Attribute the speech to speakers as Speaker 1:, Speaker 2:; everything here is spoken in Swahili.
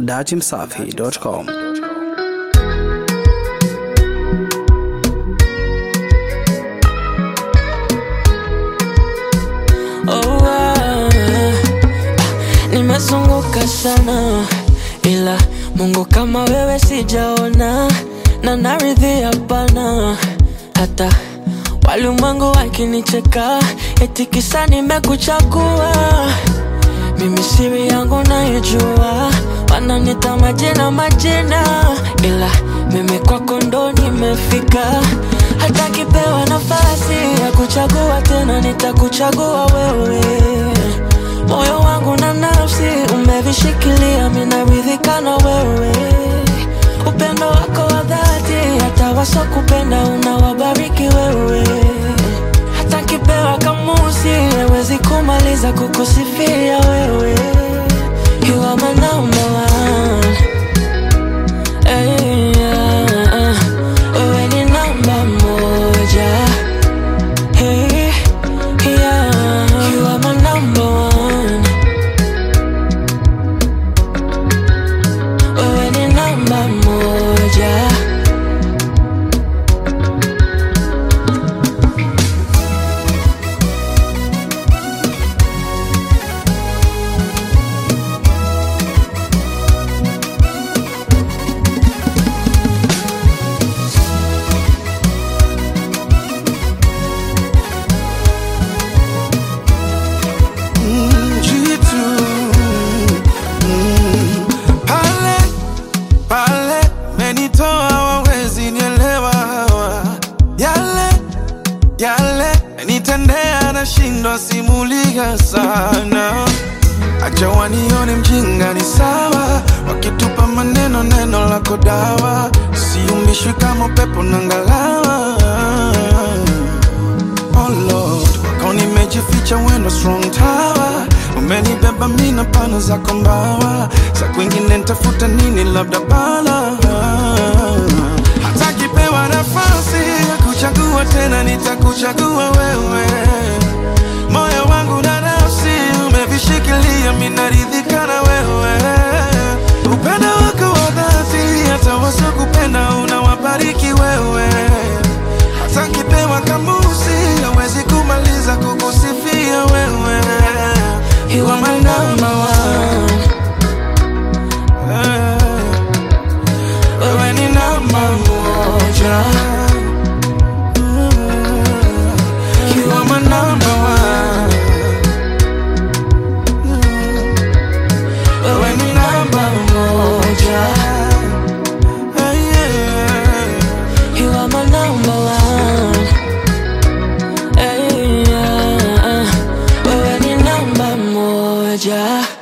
Speaker 1: datimsafi.com.
Speaker 2: Oh, ah, nimezunguka sana ila Mungu kama wewe sijaona, na naridhi hapana, hata walimwengu wakinicheka eti kisa nimekuchagua. Mimi siri yangu naijua, wananita majina majina, ila mimi kwako ndo nimefika. Hata kipewa nafasi ya kuchagua tena, nitakuchagua wewe. Moyo wangu na nafsi umevishikilia, minaridhika na wewe. Upendo wako wa dhati, hata wasokupenda unawabariki wewe. Hata kipewa kamusi, hawezi kumaliza kukusifia wewe. You are my number one. Hey, yeah. Wewe ni namba moja. Hey, yeah. You are my number one. Wewe ni namba moja.
Speaker 3: jitu Mm. pale pale menitoa wawezi nielewa hawa yale yale nitendea nashindwa simulia sana acha wanione mjinga ni sawa wakitupa maneno neno lako dawa siumbishwi kama pepo na ngalawa Oh Lord, wako nimejificha wendo strong tower umenibeba mina pana zako mbawa za kwingine ntafuta nini labda bala hata kipewa nafasi ya kuchagua tena nitakuchagua wewe moyo wangu na nafsi umevishikilia minaridhika na wewe upendo wako wa dhati hata wasiokupenda unawabariki wewe hata kipewa kamusi hawezi kumaliza kukusifia wewe
Speaker 2: You are my number one.
Speaker 3: Eh, wewe ni namba moja You are my number one.
Speaker 2: Wewe ni namba moja.
Speaker 3: Eh, yeah.
Speaker 2: You are my number one. Hey, yeah. Wewe ni namba moja.